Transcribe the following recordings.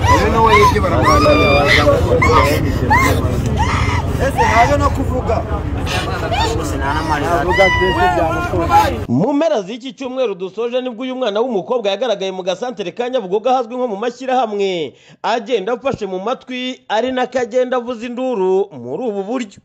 baribye baramwanira ese ntaje no kuvuga avuga twese byamutunze mu mpera z'iki cyumweru dusoje nibwo uyu mwana w'umukobwa yagaragaye mu gasantere ka nyabugogo ahazwi nko mu mashyirahamwe agenda afashe mu matwi ari nako agenda avuza induru muri ubu buryo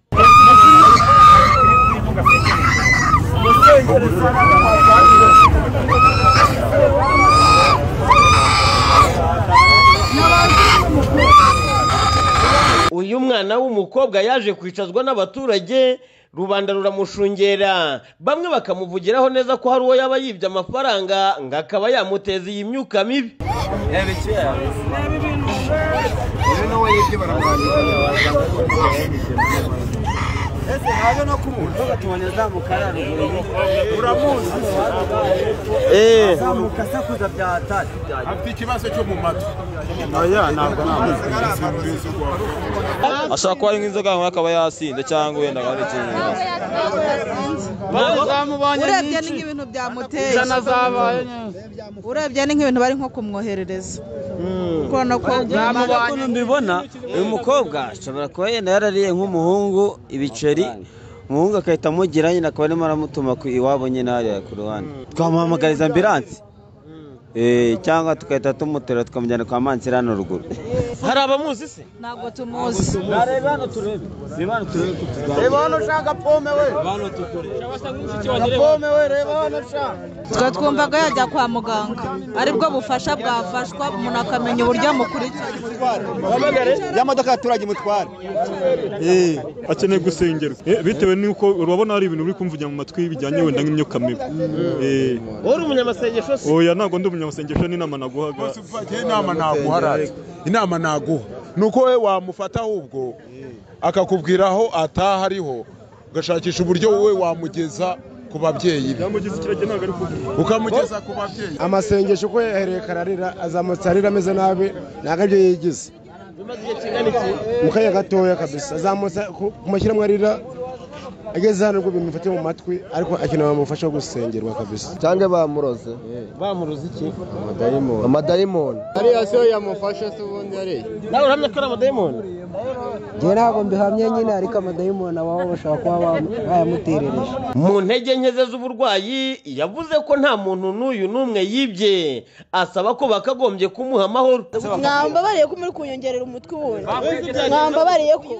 uyu mwana w'umukobwa yaje kwicazwa n'abaturage rubanda ruramushungera bamwe bakamuvugiraho neza ko hari uwo yaba yibye amafaranga ngo akaba yamuteza iyi myuka mibi uyu nawe yibye baramwanira ese ntaje no kumubona uramuzi zamuka asakuza bya tati afite ikibazo cyo mu matwi ashobora kuba ari nk'inzoga yanyweye akaba yasinze cyangwa wenda akaba ari ikindi kibazo urebye ni nk'ibintu byamuteye urebye ni nk'ibintu bari nko kumwoherereza kubona ko ukuntu mbibona uyu mukobwa ashobora kuba yenda yarariye nk'umuhungu ibiceri umuhungu agahita amugira nyine akaba arimo aramutuma ku iwabo nyine hariya ku ruhande twamuhamagariza ambiransi Eh, cyangwa tugahita tumuterura tukamujyana kwa mansira hano ruguru hari abamuzi se ntabwo tumuzi reba hano turebe reba hano turebe reba hano ushaka pome we pome we reba hano ushaka twe twumvaga yajya kwa muganga aribwo bufasha bwafashwa umuntu akamenya uburyo amukurikira ya modoka y'abaturage mutwara akeneye gusengerwa Eh, bitewe n'uko urabona hari ibintu uri kumvugira mu matwi bijyanye wenda nk'imyuka mibi Eh, uri umunyamasengesho se oya ntabwo ndi umunyamasengesho n'inama naguhaga inama naguha arazi inama naguha ni uko we wamufata ahubwo akakubwira aho ataha ariho ugashakisha uburyo wowe wamugeza ku babyeyi be yamugize ikirenge ntabwo ari kugira ukamugeza ku babyeyi amasengesho uko yahereye kararira azamutse arira ameze nabi ntabwo aribyo yigize mu kanya gatoya kabisa azamutse ku ku mashyirahamwe arira ageze hano ubwo bintu bifatiye mu matwi ariko akeneye bamufasha gusengerwa kabisa cyangwa bamuroze bamuruzi iki amadayimoni ariya siyo yamufashe se ubundi yariye nawe uramya ko ari amadayimoni njye ntabwo mbihamye nyine ariko amadayimoni ababo bashobora kuba bayamuterereje mu ntege nke ze z'uburwayi yavuze ko nta muntu n'uyu n'umwe yibye asaba ko bakagombye kumuha amahoro mwambabariye ko muri kunyongerera umutwe wundi mwambabariye ko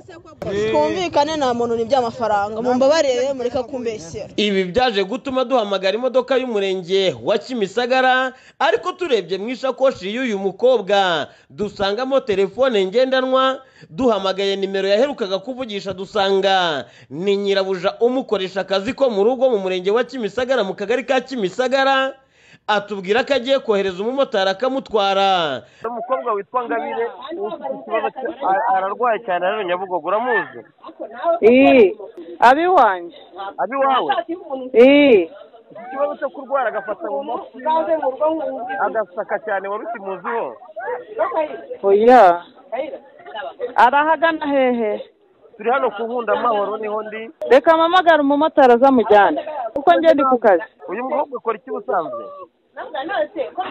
twumvikane nta muntu ni by'amafaranga mumbabariye mureka kumbeshyera ibi byaje gutuma duhamagara imodoka y'umurenge wa kimisagara ariko turebye mu isakoshi y'uyu mukobwa dusangamo telefone ngendanwa duhamagaye nimero yaherukaga kuvugisha dusanga ni nyirabuja umukoresha akazi ko mu rugo mu murenge wa kimisagara mu kagari ka kimisagara atubwira ko agiye kohereza umumotari akamutwara umukobwa witwa ngabire ufite ikibazo ararwaye cyane rero nyabugogo uramuzi iyi abiwanje abi wawe iyi ikibazo cyo kurwara agafata mu mutwe agasaka cyane wari ukimuziho oya arahagana hehe turi hano ku nkunda amahoro niho ndi reka mpamagare umumotari azamujyane kuko njye ndi ku kazi uyu mukobwa akora iki ubusanzwe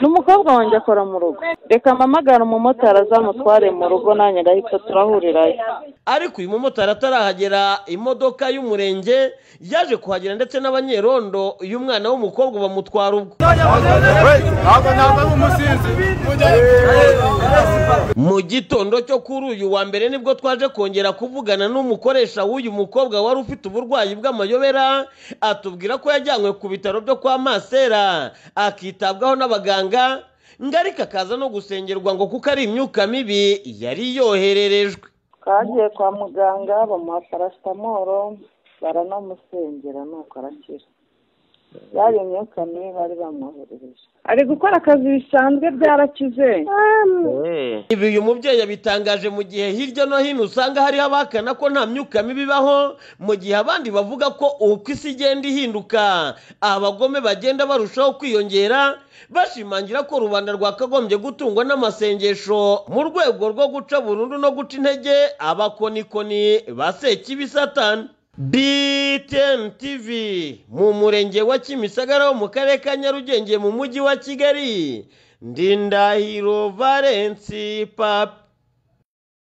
n'umukobwa wanjye akora mu rugo reka mpamagare umumotari azamutware mu rugo nanjye agahita turahurirayo ariko uyu mumotari atarahagera imodoka y'umurenge yaje kuhagera ndetse n'abanyerondo uyu mwana w'umukobwa bamutwara ubwo ntabwo ntabwo ari umusinzi mu gitondo cyo kuri uyu wa mbere nibwo twaje kongera kuvugana n'umukoresha w'uyu mukobwa wari ufite uburwayi bw'amayobera atubwira ko yajyanywe ku bitaro byo kwa masera akitabwaho n'abaganga ngo ariko akaza no gusengerwa ngo kuko ari imyuka mibi yari yohererejwe twagiye kwa muganga bamuha parasitamoro baranamusengera nuko arakira yari imyuka mibi bari bamwoherereje ari gukora akazi bisanzwe byarakize ibi uyu mubyeyi yabitangaje mu gihe hirya no hino usanga hariho abahakana ko nta myuka mibi ibaho mu gihe abandi bavuga ko uko isi igenda ihinduka abagome bagenda barushaho kwiyongera bashimangira ko rubanda rwakagombye gutungwa n'amasengesho mu rwego rwo guca burundu no guca intege abakonikoni ba sekibisatani BTN TV mu murenge wa Kimisagara wo mu karere ka Nyarugenge mu mujyi wa Kigali Ndindahiro Valence Papi